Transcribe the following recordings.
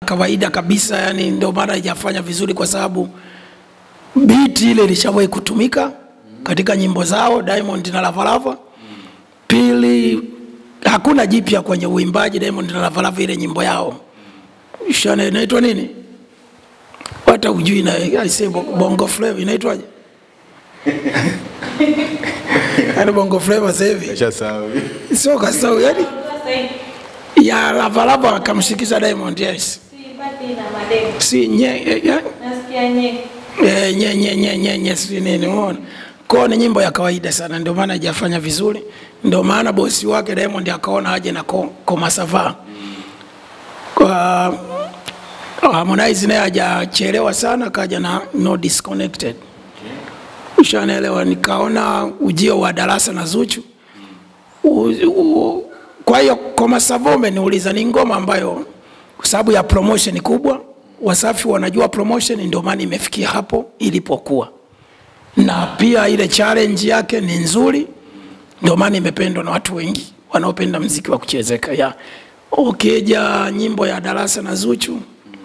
kawaida kabisa, yani ndio maana haijafanya vizuri kwa sababu biti ile ilishawahi kutumika katika nyimbo zao Diamond na Lavalava. Pili, hakuna jipya kwenye uimbaji Diamond na Lavalava, ile nyimbo yao shana inaitwa nini? Hata ujui na I say bongo flava inaitwaje? yani bongo flava sasa hivi Nishasahau. sio kasau, yani Sasa hivi ya Lavalava akamshikisha Diamond, yes, sipati na mademu. si nye, eh, eh, Nasikia nye. Eh, nye nye nye nye nye si nini umeona kwao ni nyimbo ya kawaida sana ndio maana haijafanya vizuri ndio maana bosi wake Diamond akaona aje na ko- Komasava kwa Harmonize naye hajachelewa sana kaja na no disconnected ushanaelewa nikaona ujio wa darasa na Zuchu u, u, kwa hiyo Komasava umeniuliza ni ngoma ambayo kwa sababu ya promotion kubwa Wasafi wanajua promotion, ndio maana imefikia hapo ilipokuwa, na pia ile challenge yake ni nzuri, ndio maana imependwa na watu wengi wanaopenda mziki wa kuchezeka ya ukija nyimbo ya darasa na Zuchu,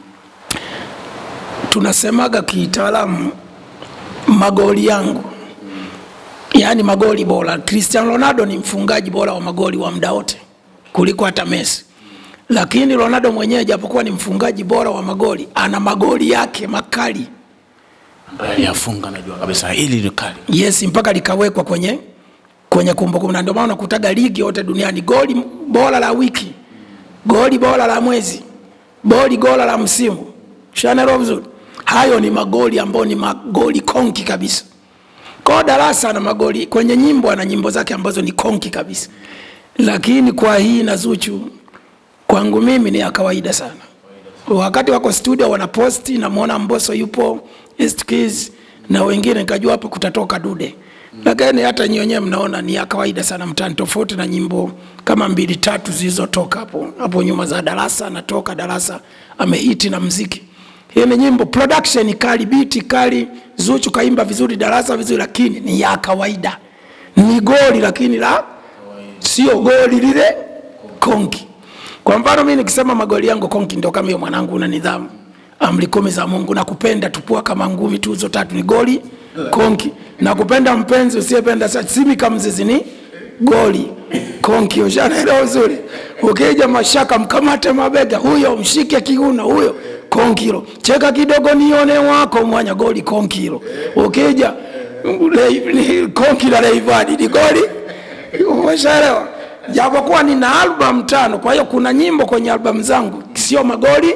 tunasemaga kitaalamu magoli yangu, yaani magoli bora. Cristiano Ronaldo ni mfungaji bora wa magoli wa muda wote kuliko hata Messi lakini Ronaldo mwenyewe japokuwa ni mfungaji bora wa magoli, ana magoli yake makali Ambaye aliyafunga najua kabisa hili ni kali. yes, mpaka likawekwa kwenye kwenye kumbukumbu, na ndio maana unakutaga ligi yote duniani, goli bora la wiki, goli bora la mwezi, goli bora la msimu. Shanelo vizuri, hayo ni magoli ambayo ni magoli konki kabisa. Kwa darasa na magoli kwenye nyimbo, ana nyimbo zake ambazo ni konki kabisa, lakini kwa hii na Zuchu kwangu mimi ni ya kawaida sana. Wakati wako studio wanaposti, namwona Mbosso yupo East Keys na wengine, nikajua hapo kutatoka dude, lakini hata nyinyi wenyewe mnaona ni ya kawaida sana mtaani, tofauti na nyimbo kama mbili tatu zilizotoka hapo hapo nyuma za darasa. Natoka darasa amehiti na mziki. Hii ni nyimbo production kali, biti kali, Zuchu kaimba vizuri, darasa vizuri, lakini ni ya kawaida, ni goli lakini la sio goli lile konki. Kwa mfano mimi nikisema magoli yangu konki, ndio kama hiyo mwanangu, una nidhamu, amri kumi za Mungu, na kupenda tupua kama ngumi, tuzo tatu ni goli konki, na kupenda mpenzi usiyependa sa simi kama mzizi ni goli konki. Ushanaelewa vizuri? Ukija mashaka, mkamate mabega, huyo mshike kiuno, huyo konkilo, cheka kidogo nione wako mwanya, goli konkilo. Ukija le- ni konki la Rayvanny ni goli Umeshaelewa? Japokuwa nina album tano, kwa hiyo kuna nyimbo kwenye album zangu sio magoli,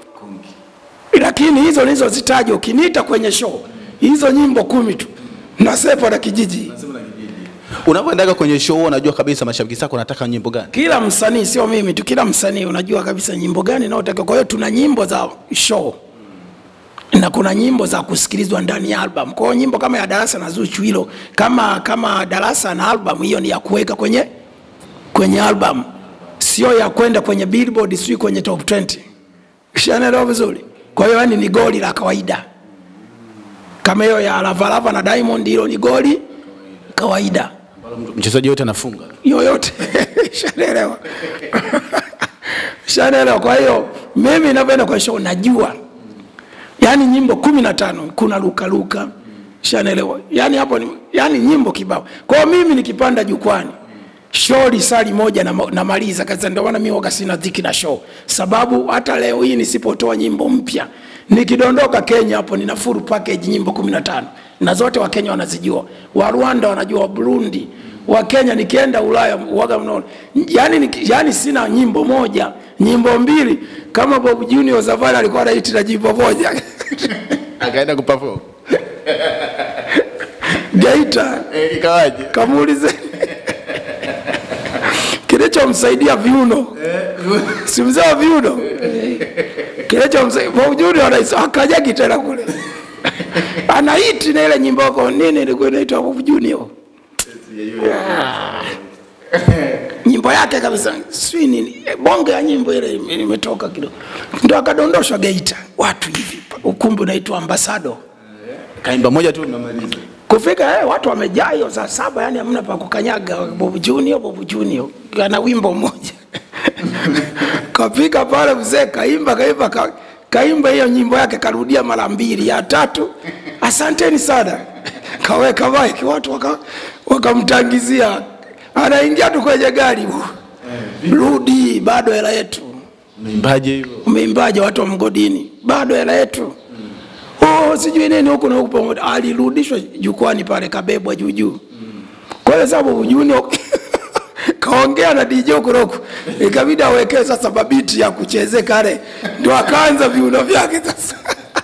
lakini hizo nilizozitaja ukiniita kwenye show, hizo nyimbo kumi tu nasepa na kijiji. Unapoendaga kwenye show unajua kabisa mashabiki zako wanataka nyimbo gani? Kila msanii, sio mimi tu, kila msanii unajua kabisa nyimbo gani naotaka. Kwa hiyo tuna nyimbo za show na kuna nyimbo za kusikilizwa ndani ya album. Kwa hiyo nyimbo kama ya Darasa na Zuchu hilo, kama kama Darasa na album hiyo ni ya kuweka kwenye kwenye album, sio ya kwenda kwenye Billboard, sio kwenye top 20. Shanaelewa vizuri? Kwa hiyo yani ni goli la kawaida, kama hiyo ya Lavalava na Diamond, hilo ni goli kawaida Mchezaji yote anafunga. yoyote shanaelewa shanaelewa. Kwa hiyo mimi ninavyoenda kwa show najua, yani nyimbo kumi na tano kuna luka luka, shanaelewa. Yani hapo ni, yani nyimbo kibao. Kwa hiyo mimi nikipanda jukwani show lisali moja na, namaliza kaza. Ndio maana mimi waga sina dhiki na show, sababu hata leo hii nisipotoa nyimbo mpya nikidondoka Kenya hapo nina full package nyimbo 15 na zote Wakenya wanazijua, wa Rwanda wanajua, wa Burundi, wa Kenya. Nikienda Ulaya waga mnaona, yani, niki- yani sina nyimbo moja, nyimbo mbili. Kama Bob Junior Zavali alikuwa anaiti na nyimbo moja Akaenda kuperform. Geita, Eh, ikawaje? kamuulize kilichomsaidia viuno, si mzee wa viuno kilichomsaidia Bob Junior anaisa akajagi tena kule anaiti na ile nyimbo yako nini ilikuwa inaitwa Bob Junior Ah. nyimbo yake kabisa sijui nini eh, bonge ya nyimbo ile ime- imetoka kidogo, ndo akadondoshwa Geita, watu hivi, ukumbi unaitwa Ambasado. Kaimba moja tu unamaliza. Kufika eh, watu wamejaa hiyo saa saba, yani hamna pa kukanyaga. Bob Junior, Bob Junior ana wimbo mmoja kafika pale mzee kaimba kaimba ka, kaimba hiyo nyimbo yake karudia mara mbili ya tatu asanteni sana kaweka maiki watu waka- wakamtangizia anaingia tu kwenye gari rudi bado hela yetu Mwimbaje hivyo? umeimbaje watu wa mgodini bado hela yetu oh, sijui nini huku na huku pamoja alirudishwa jukwani pale kabebwa juu juu kwa hiyo sababu Junior kaongea na DJ Kuroku ikabidi awekee sasa mabiti ya kucheze kale ndio akaanza viuno vyake sasa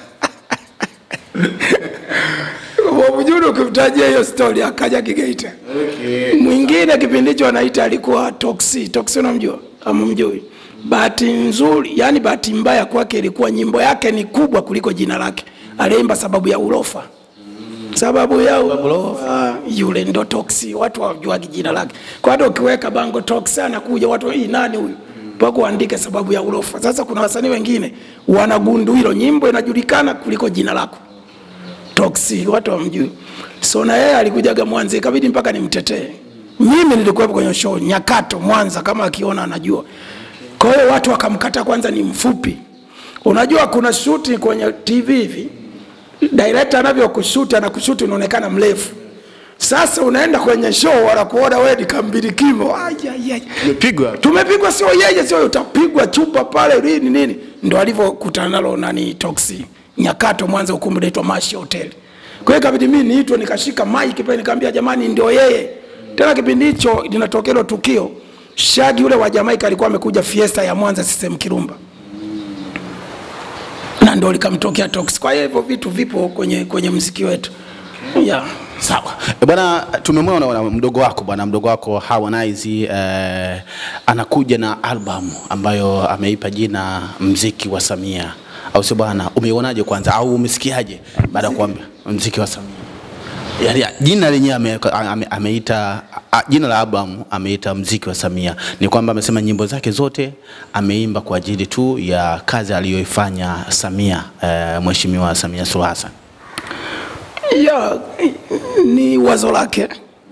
Bob Junior ukimtajia hiyo story akaja Kigeita mwingine kipindi hicho anaita alikuwa Toxi. Toxi unamjua ama mjui? Bahati nzuri, yani bahati mbaya kwake ilikuwa nyimbo yake ni kubwa kuliko jina lake. Aliimba sababu ya ulofa, sababu ya ulofa, yule ndo Toxi. Watu hawajuagi jina lake, kwa hata ukiweka bango Toxi anakuja watu, hii nani huyu? mpaka uandike sababu ya ulofa. Sasa kuna wasanii wengine wanagundu hilo, nyimbo inajulikana kuliko jina lako. Toxi, watu wamjui. So na yeye alikujaga Mwanza, ikabidi mpaka nimtetee. Mimi nilikuwepo kwenye show Nyakato Mwanza, kama akiona anajua. Kwa hiyo watu wakamkata kwanza ni mfupi. Unajua kuna shuti kwenye TV hivi, director anavyokushuti anakushuti unaonekana mrefu. Sasa unaenda kwenye show wanakuona wewe ni kambilikimo. Ai, ai, ai. Umepigwa. Tumepigwa sio yeye, sio utapigwa chupa pale nini nini. Ndo alivyokutana nalo nani Toxi Nyakato Mwanza, ukumbi unaitwa Mashi Hotel. Kwa hiyo ikabidi mimi niitwe, nikashika mic pale, nikamwambia jamani, ndio yeye. Tena kipindi hicho linatokea hilo tukio, Shagi yule wa Jamaica alikuwa amekuja fiesta ya Mwanza CCM Kirumba, na ndo likamtokea Toxi. Kwa hiyo hivyo vitu vipo kwenye kwenye mziki wetu yeah. Sawa E bwana, tumemwona bwana mdogo wako bwana mdogo wako Harmonize eh, anakuja na album ambayo ameipa jina mziki wa Samia, au sio bwana? Umeionaje kwanza, au umesikiaje baada ya kuambia mziki wa Samia? Yaani jina lenyewe ame, ame, ameita a, jina la album ameita mziki wa Samia. Ni kwamba amesema nyimbo zake zote ameimba kwa ajili tu ya kazi aliyoifanya Samia eh, Mheshimiwa Samia Suluhu Hassan. ya ni wazo lake.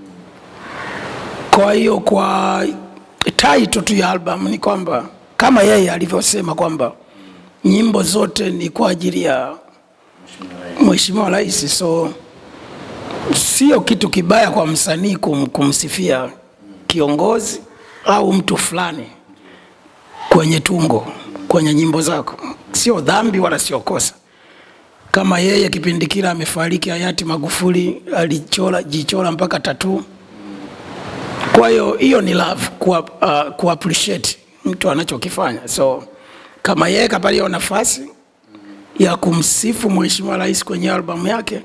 Kwa hiyo kwa title tu ya album ni kwamba kama yeye alivyosema kwamba nyimbo zote ni kwa ajili ya Mheshimiwa Rais, so sio kitu kibaya kwa msanii kum, kumsifia kiongozi au mtu fulani kwenye tungo, kwenye nyimbo zako, sio dhambi wala sio kosa kama yeye kipindi kile amefariki hayati Magufuli alichora jichora mpaka tatu. Kwa hiyo hiyo ni love ku, uh, ku appreciate mtu anachokifanya. So kama yeye kapata hiyo nafasi ya kumsifu Mheshimiwa Rais kwenye albamu yake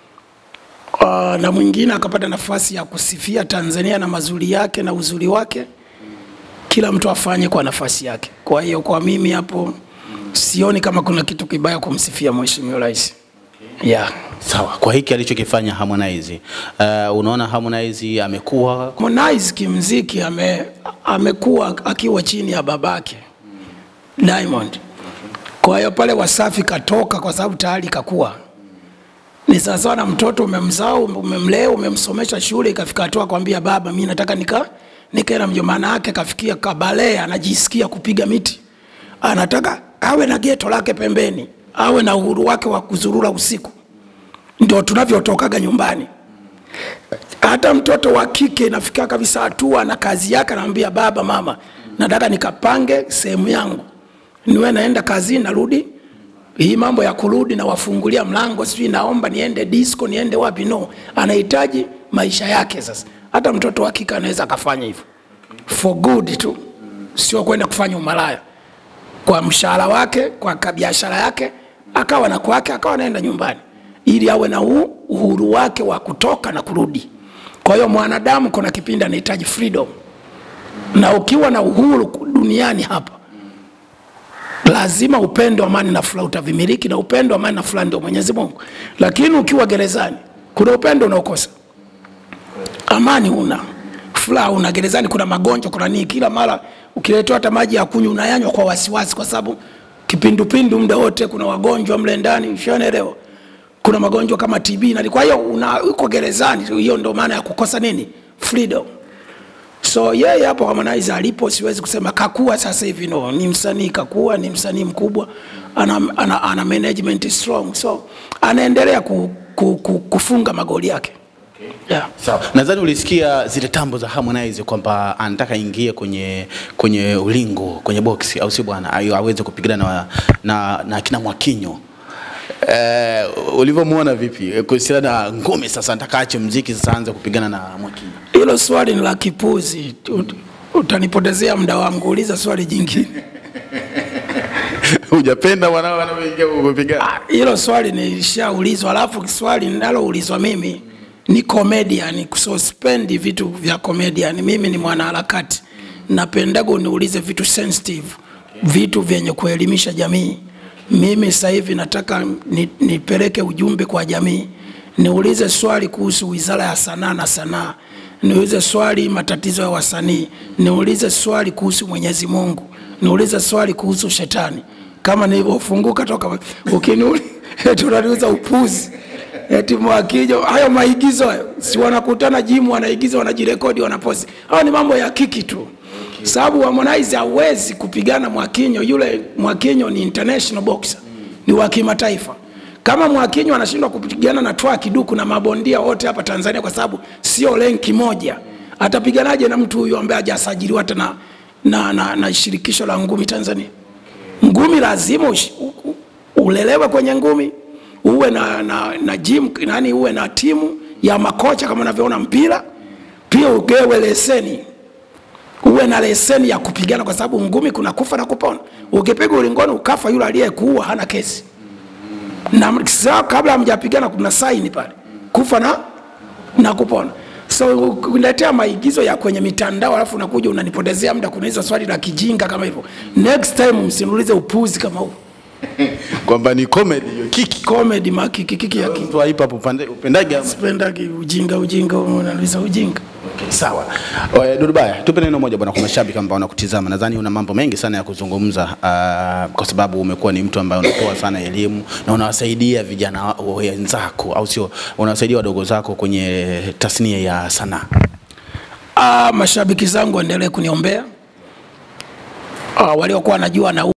uh, na mwingine akapata nafasi ya kusifia Tanzania na mazuri yake na uzuri wake, kila mtu afanye kwa nafasi yake. Kwa hiyo kwa mimi hapo sioni kama kuna kitu kibaya kumsifia Mheshimiwa Rais. Yeah. Sawa, kwa hiki alichokifanya Harmonize, uh, unaona Harmonize amekuwa Harmonize kimziki ame, amekuwa akiwa chini ya babake Diamond. Kwa hiyo pale Wasafi katoka kwa sababu tayari kakuwa ni sawasawa na mtoto umemzaa, umemlea, umemsomesha shule, ikafika hatua kwambia baba, mimi nataka nika nikae na mjomba wake, kafikia kabale, anajisikia kupiga miti, anataka awe na geto lake pembeni, awe na uhuru wake wa kuzurura usiku. Ndio tunavyotokaga nyumbani. Hata mtoto wa kike inafika kabisa hatua na kazi yake, anamwambia baba, mama, nataka nikapange sehemu yangu, niwe naenda kazini, narudi hii mambo ya kurudi na wafungulia mlango, sijui naomba niende disco, niende wapi? No, anahitaji maisha yake. Sasa hata mtoto wa kike anaweza akafanya hivyo for good tu, sio kwenda kufanya umalaya kwa mshahara wake, kwa biashara yake, akawa na kwake, akawa anaenda nyumbani, ili awe na huu uhuru wake wa kutoka na kurudi. Kwa hiyo mwanadamu kuna kipindi anahitaji freedom, na ukiwa na uhuru duniani hapa lazima upendo, amani na furaha utavimiliki, na upendo, amani na furaha ndio Mwenyezi Mungu. Lakini ukiwa gerezani, kuna upendo unaokosa, amani una furaha una gerezani, kuna magonjwa, kuna nini, kila mara ukiletewa hata maji ya kunywa unayanywa kwa wasiwasi, kwa sababu kipindupindu muda wote, kuna wagonjwa mle ndani, ushanaelewa kuna magonjwa kama TB na kwa hiyo una uko gerezani. Hiyo ndio maana ya kukosa nini, freedom. so yeye hapo Harmonize alipo, siwezi kusema kakua sasa hivi, no, ni msanii kakua, ni msanii mkubwa, ana, ana, ana management strong, so anaendelea ku, ku, ku, kufunga magoli yake yeah. Sawa. Nadhani ulisikia zile tambo za Harmonize kwamba anataka ingie kwenye kwenye ulingo, kwenye boksi au si bwana, ayo aweze kupigana na, na, na kina Mwakinyo. Eh, ulivyomuona vipi Eh, kuhusiana na ngome sasa, anataka aache mziki sasa aanze kupigana na Mwakinyo. Hilo swali ni la kipuzi, Ut- utanipotezea muda wangu, uliza swali jingine. Hujapenda wanao wanaoingia kupigana? Ah, Hilo swali nilishaulizwa, alafu swali ninaloulizwa mimi ni comedian, kusospendi vitu vya comedian. Mimi ni mwanaharakati, napendaga uniulize vitu sensitive, vitu vyenye kuelimisha jamii. Mimi sasa hivi nataka ni, nipeleke ujumbe kwa jamii. Niulize swali kuhusu wizara ya sanaa na sanaa, niulize swali matatizo ya wasanii, niulize swali kuhusu Mwenyezi Mungu, niulize swali kuhusu shetani kama nilivyofunguka toka ukiniuliza eti unaniuza upuzi eti Mwakinyo, hayo maigizo hayo, si wanakutana jimu, wanaigiza, wanajirekodi, wanaposti. Hayo ni mambo ya kiki tu, sababu Harmonize hawezi kupigana Mwakinyo. Yule Mwakinyo ni international boxer, ni wa kimataifa. Kama Mwakinyo anashindwa kupigana na Twa Kiduku na mabondia wote hapa Tanzania, kwa sababu sio lenki moja, atapiganaje na mtu huyu ambaye hajasajiliwa hata na, na, na, na shirikisho la ngumi Tanzania? ngumi lazima ush- u- u- ulelewe kwenye ngumi uwe na, na, na gym, nani uwe na timu ya makocha kama unavyoona mpira pia ugewe leseni uwe na leseni ya kupigana kwa sababu ngumi kuna kufa na kupona ukipiga ulingoni ukafa yule aliyekuua hana kesi na saa kabla hamjapigana kuna saini pale kufa na na kupona so uniletea maigizo ya kwenye mitandao alafu unakuja unanipotezea muda kunauliza swali la kijinga kama hivyo next time msiniulize upuzi kama huu Kwamba ni comedy hiyo kiki. comedy makiki kiki ya Mtu wa hip hop upande upendage ama? kipendagi ujinga ujinga unauliza ujinga Okay, sawa. Oe, Dudubaya, tupe neno moja bwana kwa mashabiki ambao wanakutizama. Nadhani una mambo mengi sana ya kuzungumza uh, kwa sababu umekuwa ni mtu ambaye unatoa sana elimu na unawasaidia vijana wa- wenzako au sio? Unawasaidia wadogo zako kwenye tasnia ya sanaa. ah, mashabiki zangu waendelee kuniombea ah, waliokuwa wanajua na